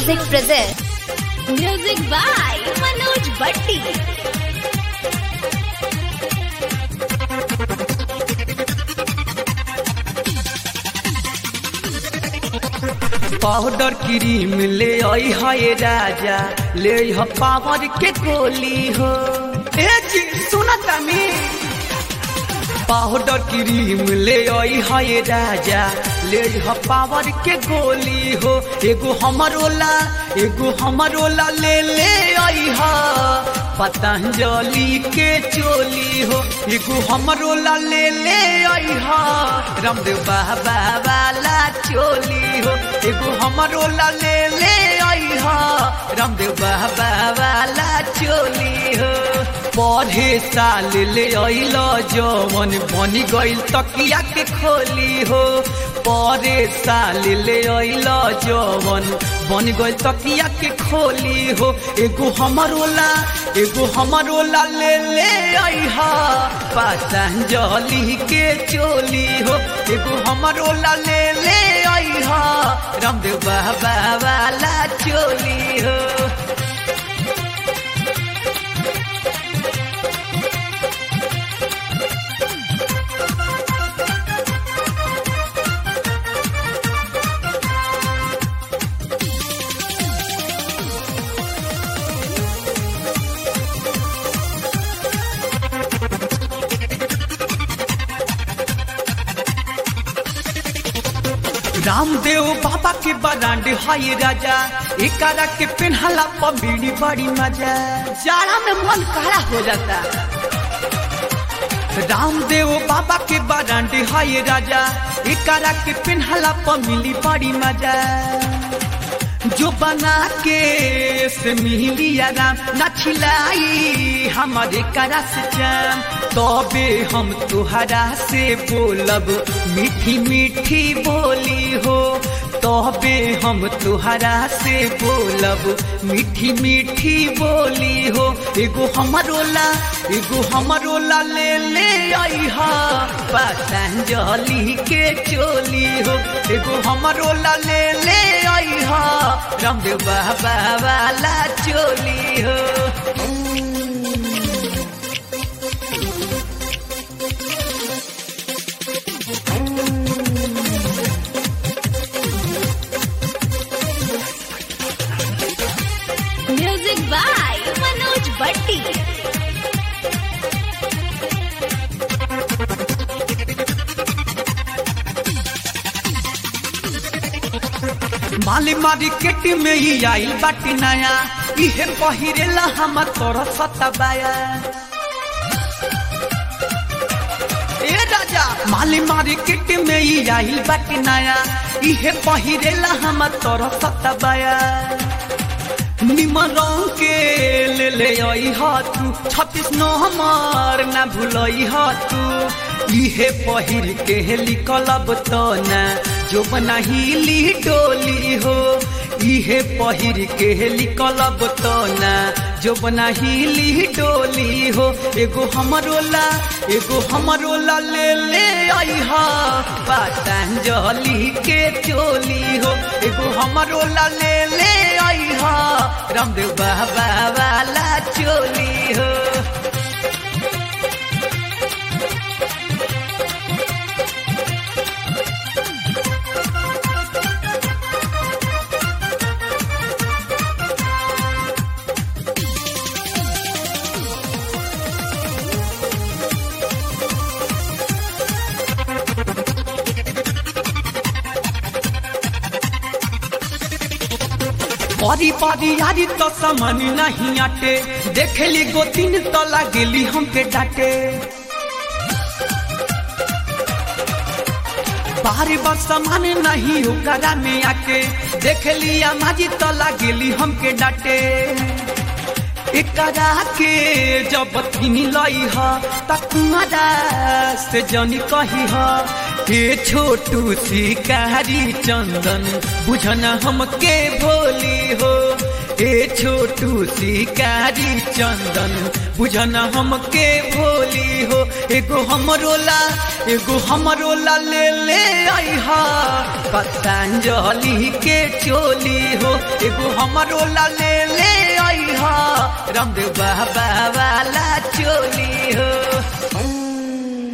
Music presents Music by Manoj Bhatti. Powder cream ले आई है राजा ले ह पावर के गोली हो ए जी सुना तमी पाउडर क्रीम ले आई है राजा ले ह पावर के गोली हो एगो हमरोला एगो हमरोला ले ले आई हा पतंजलि के चोली हो एगो हमरोला ले ले आई हा रामदेव बाबा वाला चोली हो एगो हमरोला ले ले आई हा रामदेव बाबा वाला चोली हो पढ़े साल ले अइल जवन बनी गइल तकिया के खोली हो पढ़े साल ले अइल जवन बन गइल तकिया के खोली हो एगो हमरोला एगो हमरोला ले ले अइहा पतंजलि के चोली हो एगो हमरोला ले ले अइहा रामदेव बाबा वाला चोली हो रामदेव बाबा के बरांड हाय राजा एकरा के पेन्हला पबीड़ी बड़ी मजा जाड़ा में मन काला हो जाता रामदेव बाबा के बरांड हाय राजा एकरा के पेन्हला मिली बड़ी मजा जो बना के से मिली आराम न छिलाई हमारे करा से जान तबे हम तुहरा से बोलब मीठी मीठी बोली हो तबे हम तुहरा से बोलब मीठी मीठी बोली हो एगो हमरोला एगो हमरोला ले ले अइहा पतंजलि के चोली हो एगो हमरोला ले ले अइहा रामदेव बाबा वाला चोली हो Music by Manoj Bhatti. माली मार्केट में ही आइल बाटी नया इहे पहिरेला हम तोर सतबाया ए राजा माली मार्केट में ही आइल बाटी नया इहे पहिरेला हम तोर सतबाया निमन रंग के ले ले आई हा तू छत्तीस नंबर ना भूलई हा तू इहे पहिर के लिखलब तो ना जो बनाहिली डोली हो इहे पहिर के लिखलब तो ना जो बनाहिली डोली हो एगो हमरोला एगो हमरोला ले ले अइहा पतंजलि के चोली हो एगो हमरोला ले ले अइहा रामदेव बाबा वाला चोली हो परी परी यारी तो समन नहीं आटे देखली गो तीन तो लागेली हमके डाटे बाहरी बार समान नहीं ओकरा में आके देख लिया माजी तो लागेली हमके डाटे एकरा के जब तीन लई ह तकुआरा से जनी कही ह हे छोटू शिकारी चंदन बुझन हमके भोली हो ए छोटू शिकारी चंदन बुझन हमके भोली हो एगो हमरोला एगो हमरोला ले ले आईहा पतंजलि के चोली हो एगो हमरोला ले ले आईहा रामदेव बाबा वाला चोली हो